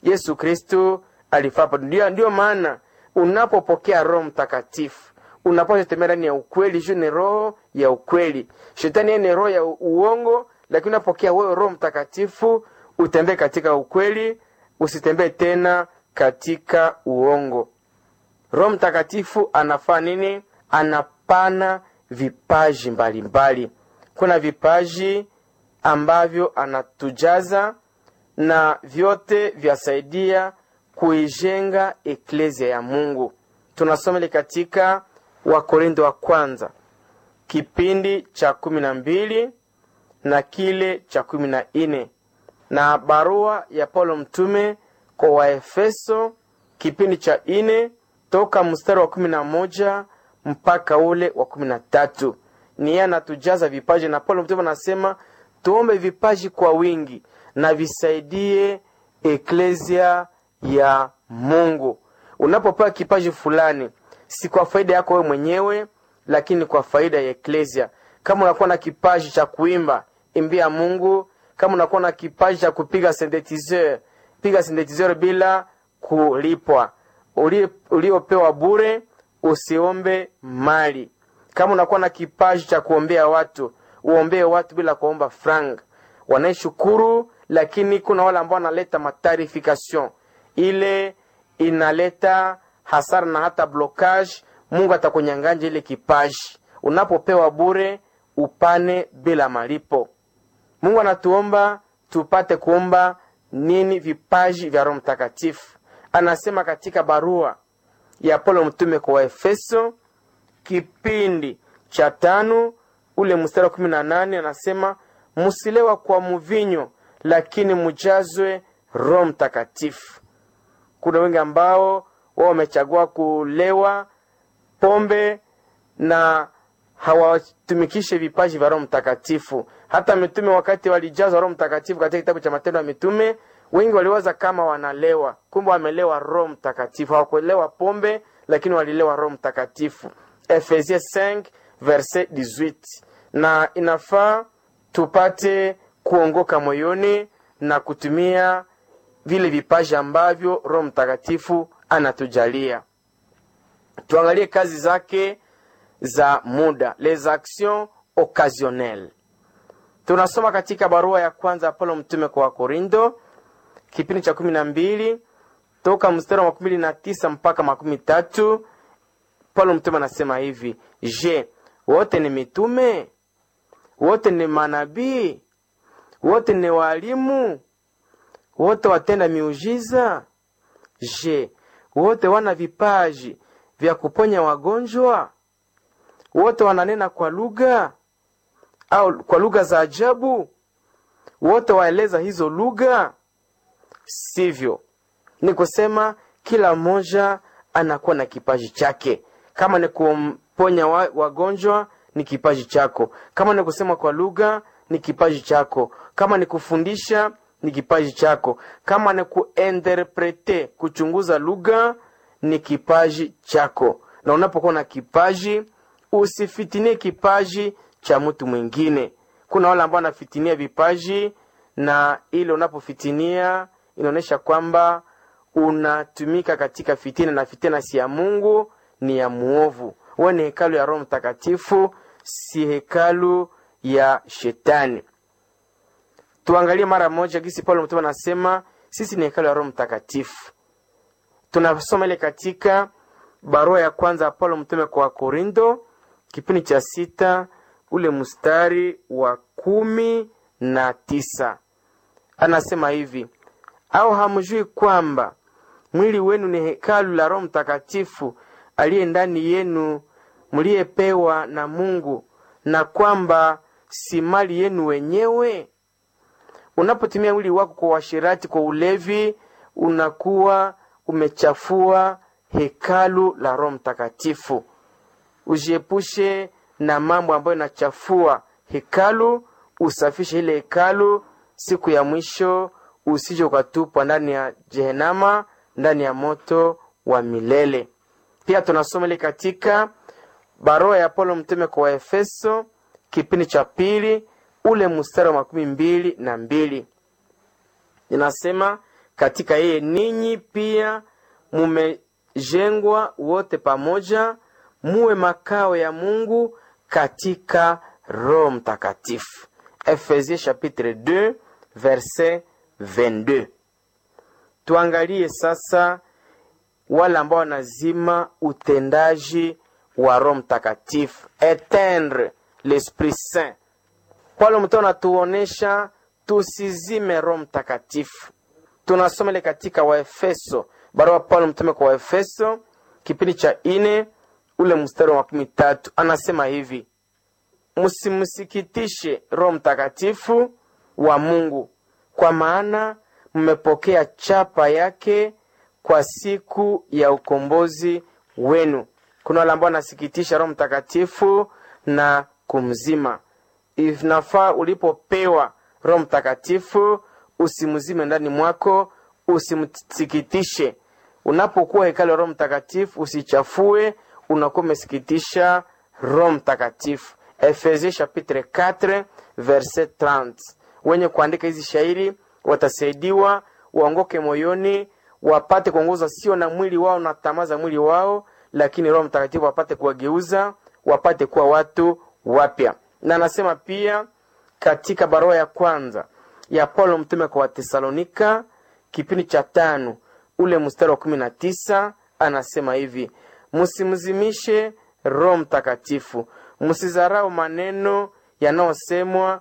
yesu kristu alifapa ndio, ndio maana unapopokea roho mtakatifu unapaswa kutembea ndani ya ukweli juu ni roho ya ukweli shetani yeye ni roho ya uongo lakini unapokea wewe roho mtakatifu utembee katika ukweli usitembee tena katika uongo roho mtakatifu anafaa nini anapana vipaji mbalimbali mbali. kuna vipaji ambavyo anatujaza na vyote vyasaidia kuijenga eklesia ya mungu tunasomele katika wakorindo wa kwanza kipindi cha kumi na mbili na kile cha kumi na nne na barua ya paulo mtume kwa waefeso kipindi cha nne toka mstari wa kumi na moja mpaka ule wa kumi na tatu ni yeye anatujaza vipaji na paulo mtume anasema tuombe vipaji kwa wingi na visaidie eklesia ya mungu unapopewa kipaji fulani si kwa faida yako wewe mwenyewe lakini kwa faida ya eklesia kama unakuwa na kipaji cha kuimba imbia mungu kama unakuwa na kipaji cha kupiga synthetizer piga synthetizer bila kulipwa uliopewa bure usiombe mali kama unakuwa na kipaji cha kuombea watu uombee watu bila kuomba frank wanaeshukuru lakini kuna wale ambao wanaleta matarification ile inaleta hasara na hata blokage mungu atakunyanganja ile kipaji unapopewa bure upane bila malipo mungu anatuomba tupate kuomba nini vipaji vya roho mtakatifu anasema katika barua ya paulo mtume kwa waefeso kipindi cha tano ule mstari wa kumi na nane anasema musilewa kwa muvinyo lakini mujazwe roho mtakatifu kuna wengi ambao wao wamechagua kulewa pombe na hawatumikishe vipaji vya roho mtakatifu hata mitume wakati walijazwa roho mtakatifu katika kitabu cha matendo ya mitume wengi waliwaza kama wanalewa kumbe wamelewa roho mtakatifu hawakuelewa pombe lakini walilewa roho mtakatifu efesie 5 verset 18 na inafaa tupate kuongoka moyoni na kutumia vile vipaji ambavyo roho mtakatifu anatujalia tuangalie kazi zake za muda les actions occasionnelles tunasoma katika barua ya kwanza ya paulo mtume kwa wakorindo kipindi cha kumi na mbili toka mstari wa makumi mbili na tisa mpaka makumi tatu paulo mtume anasema hivi je wote ni mitume wote ni manabii wote ni walimu wote watenda miujiza je wote wana vipaji vya kuponya wagonjwa wote wananena kwa lugha au kwa lugha za ajabu wote waeleza hizo lugha sivyo ni kusema kila mmoja anakuwa na kipaji chake kama ni kumponya wa, wagonjwa ni kipaji chako kama ni kusema kwa lugha ni kipaji chako kama ni kufundisha ni kipaji chako kama ni kuinterprete kuchunguza lugha ni kipaji chako na unapokuwa na kipaji usifitinie kipaji cha mtu mwingine kuna wale ambao wanafitinia vipaji na ile unapofitinia inaonyesha kwamba unatumika katika fitina na fitina si ya mungu ni ya muovu wewe ni hekalu ya roho mtakatifu si hekalu ya shetani tuangalie mara moja gisi paulo mtume anasema sisi ni hekalu ya roho mtakatifu tunasoma ile katika barua ya kwanza ya paulo mtume kwa wakorindo kipindi cha sita ule mstari wa kumi na tisa anasema hivi au hamjui kwamba mwili wenu ni hekalu la roho mtakatifu aliye ndani yenu mliyepewa na mungu na kwamba si mali yenu wenyewe unapotumia mwili wako kwa uashirati kwa ulevi unakuwa umechafua hekalu la roho mtakatifu ujiepushe na mambo ambayo inachafua hekalu usafishe ile hekalu siku ya mwisho usije ukatupwa ndani ya jehenama ndani ya moto wa milele pia tunasoma ile katika barua ya paulo mtume kwa waefeso kipindi cha pili ule mstari wa makumi mbili na mbili inasema katika yeye ninyi pia mumejengwa wote pamoja muwe makao ya mungu katika roho mtakatifu efesie chapitre 2 verset 22 tuangalie sasa wale ambao wanazima utendaji wa roho mtakatifu etendre l'esprit saint paulo mtu anatuonesha tusizime roho mtakatifu tunasoma ile katika waefeso barua paulo mtume kwa waefeso kipindi cha ine ule mstari wa makumi tatu anasema hivi msimsikitishe roho mtakatifu wa mungu kwa maana mmepokea chapa yake kwa siku ya ukombozi wenu kuna wale ambao wanasikitisha roho mtakatifu na kumzima inafaa ulipopewa roho mtakatifu usimzime ndani mwako usimsikitishe unapokuwa hekali roho mtakatifu usichafue unakuwa umesikitisha roho mtakatifu efesie chapitre 4 verset 30 wenye kuandika hizi shairi watasaidiwa waongoke moyoni wapate kuongozwa sio na mwili wao na tamaa za mwili wao lakini roho mtakatifu wapate kuwageuza wapate kuwa watu wapya na anasema pia katika barua ya kwanza ya paulo mtume kwa watesalonika kipindi cha tano ule mstari wa kumi na tisa anasema hivi msimzimishe roho mtakatifu msizarau maneno yanayosemwa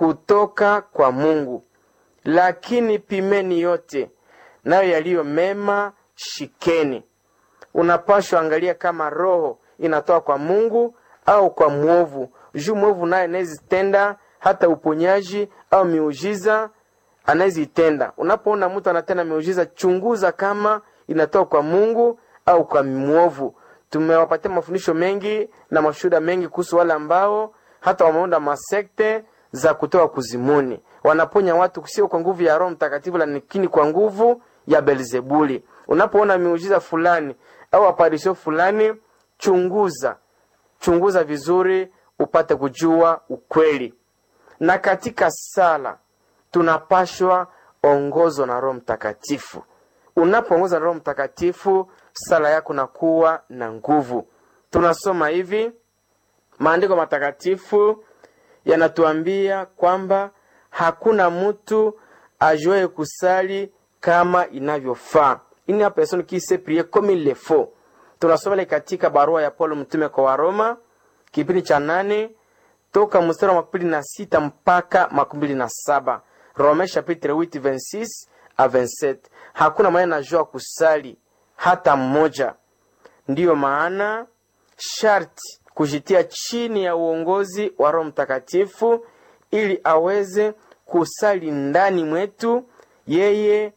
kutoka kwa mungu lakini pimeni yote nayo yaliyo mema shikeni unapashwa angalia kama roho inatoka kwa mungu au kwa mwovu juu mwovu naye anayezitenda hata uponyaji au miujiza anayezitenda unapoona mtu anatenda miujiza chunguza kama inatoka kwa mungu au kwa mwovu tumewapatia mafundisho mengi na mashuhuda mengi kuhusu wale ambao hata wameunda masekte za kutoka kuzimuni wanaponya watu sio kwa nguvu ya roho mtakatifu lakini kwa nguvu ya belzebuli unapoona miujiza fulani au aparisho fulani chunguza chunguza vizuri upate kujua ukweli na katika sala tunapashwa ongozwa na roho mtakatifu unapoongozwa na roho mtakatifu sala yako nakuwa na nguvu tunasoma hivi maandiko matakatifu yanatuambia kwamba hakuna mtu ajuaye kusali kama inavyofaa ini la personne qui sait prier comme il le faut tunasoma ile katika barua ya paulo mtume kwa waroma kipindi cha nane toka mstari wa makumi na sita mpaka makumi na saba rome chapitre 8 26 a 27 hakuna mwenye najua kusali hata mmoja ndiyo maana sharti kujitia chini ya uongozi wa roho mtakatifu ili aweze kusali ndani mwetu yeye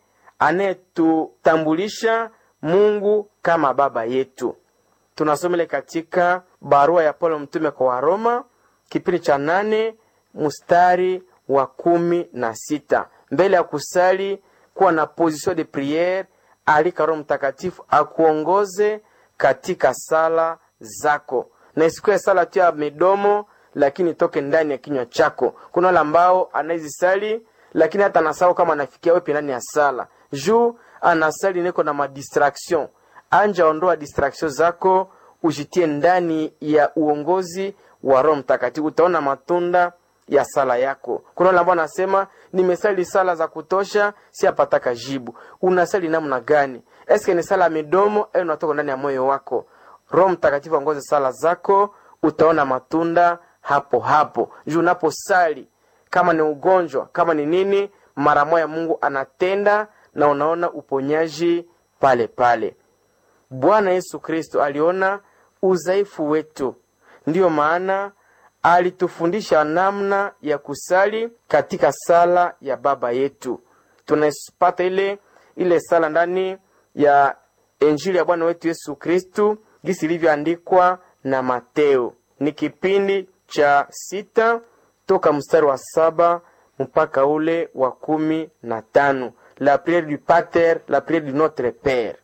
anayetutambulisha mungu kama baba yetu tunasomele katika barua ya paulo mtume kwa waroma kipindi cha nane mstari wa kumi na sita mbele ya kusali kuwa na position de priere alika roho mtakatifu akuongoze katika sala zako na isikuwe sala tu ya midomo lakini toke ndani ya kinywa chako kuna wale ambao anaezisali lakini hata anasahau kama anafikia wepe ndani ya sala juu anasali niko na madistraction anja ondoa distraction zako ujitie ndani ya uongozi wa roho mtakatifu utaona matunda ya sala yako kuna wale ambao anasema nimesali sala za kutosha si apataka jibu unasali namna gani eske ni sala ya midomo au unatoka ndani ya moyo wako roho mtakatifu aongoze sala zako utaona matunda hapo hapo juu unaposali kama ni ugonjwa kama ni nini mara moya mungu anatenda na unaona uponyaji pale pale bwana yesu kristo aliona udhaifu wetu ndiyo maana alitufundisha namna ya kusali katika sala ya baba yetu tunapata ile ile sala ndani ya injili ya bwana wetu yesu kristu gisi ilivyoandikwa na mateo ni kipindi cha sita toka mstari wa saba mpaka ule wa kumi na tano la priere du pater la priere du notre pere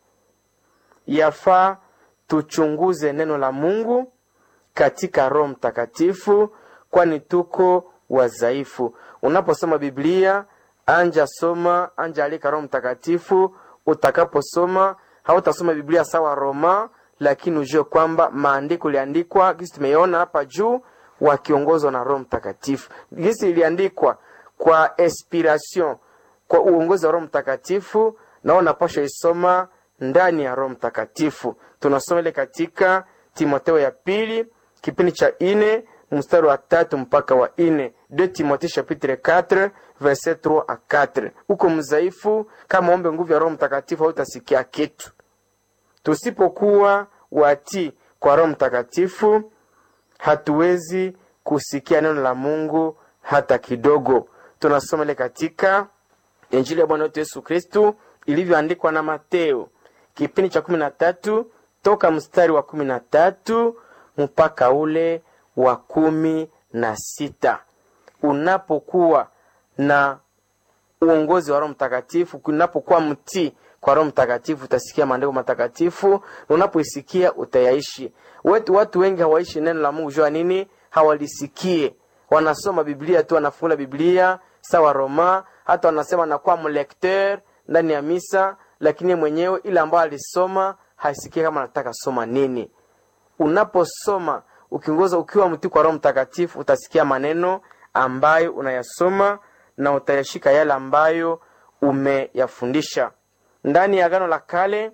yafaa tuchunguze neno la mungu katika roho mtakatifu kwani tuko wadhaifu unaposoma biblia anja soma anja alika roho mtakatifu utakaposoma hautasoma biblia sawa roma lakini ujue kwamba maandiko iliandikwa gisi tumeiona hapa juu wakiongozwa na roho mtakatifu gisi iliandikwa kwa inspiration kwa uongozi wa roho mtakatifu nao napasha isoma ndani ya roho mtakatifu tunasoma ile katika timoteo ya pili kipindi cha ine mstari wa tatu mpaka wa ine de timothée chapitre 4 verset 3 a 4 uko mzaifu kama ombe nguvu ya roho mtakatifu hautasikia kitu tusipokuwa watii kwa roho mtakatifu hatuwezi kusikia neno la mungu hata kidogo tunasoma ile katika injili ya bwana wetu yesu kristu ilivyoandikwa na mateo kipindi cha kumi na tatu toka mstari wa kumi na tatu mpaka ule wa kumi na sita unapokuwa na uongozi wa roho mtakatifu unapokuwa mtii kwa roho mtakatifu utasikia maandiko matakatifu na unapoisikia utayaishi wetu watu wengi hawaishi neno la mungu jua nini hawalisikie wanasoma biblia tu wanafungula biblia sawa roma hata wanasema anakuwa mlekteur ndani ya misa lakini mwenyewe ile ambayo alisoma haisikie kama anataka soma nini unaposoma ukiongoza ukiwa mtii kwa roho mtakatifu utasikia maneno ambayo unayasoma na utayashika yale ambayo umeyafundisha ndani ya agano la kale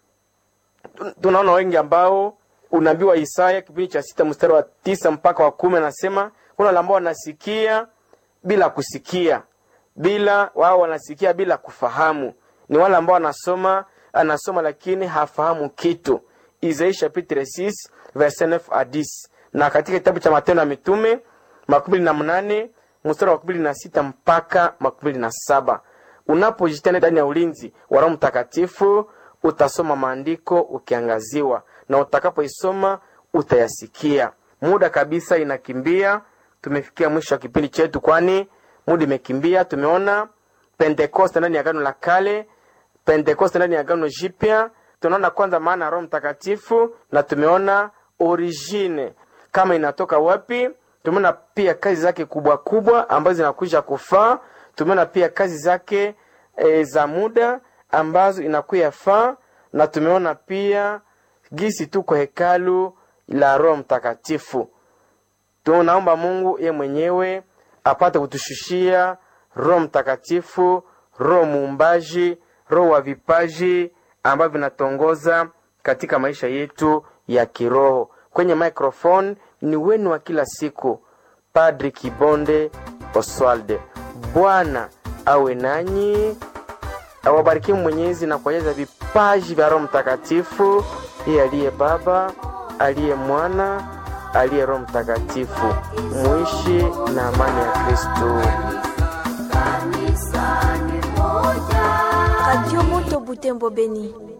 tunaona wengi ambao unabii wa isaya kipindi cha sita mstari wa tisa mpaka wa kumi anasema kuna wale ambao wanasikia bila kusikia bila wao wanasikia bila kufahamu ni wale ambao wanasoma anasoma lakini hafahamu kitu isaia chapitre 6 verset 9 a 10 na katika kitabu cha matendo ya mitume makumi na mnane mstari wa makumi na sita mpaka makumi na saba unapojitana ndani ya ulinzi wa roho mtakatifu utasoma maandiko ukiangaziwa na utakapoisoma utayasikia muda kabisa inakimbia tumefikia mwisho wa kipindi chetu kwani muda imekimbia tumeona pentekoste ndani ya agano la kale pentekoste ndani ya agano jipya tunaona kwanza maana ya roho mtakatifu na tumeona origine kama inatoka wapi tumeona pia kazi zake kubwa kubwa ambazo zinakuja kufaa tumeona pia kazi zake e, za muda ambazo inakuya faa na tumeona pia gisi tuko hekalu la roho mtakatifu tunaomba mungu ye mwenyewe apate kutushushia roho mtakatifu roho muumbaji roho wa vipaji ambavyo vinatongoza katika maisha yetu ya kiroho kwenye microphone ni wenu wa kila siku padri kibonde oswalde bwana awe nanyi awabarikie mwenyezi na kuonyeza vipaji vya roho mtakatifu iye aliye baba aliye mwana aliye roho mtakatifu muishi na amani ya kristu Radio Moto Butembo Beni.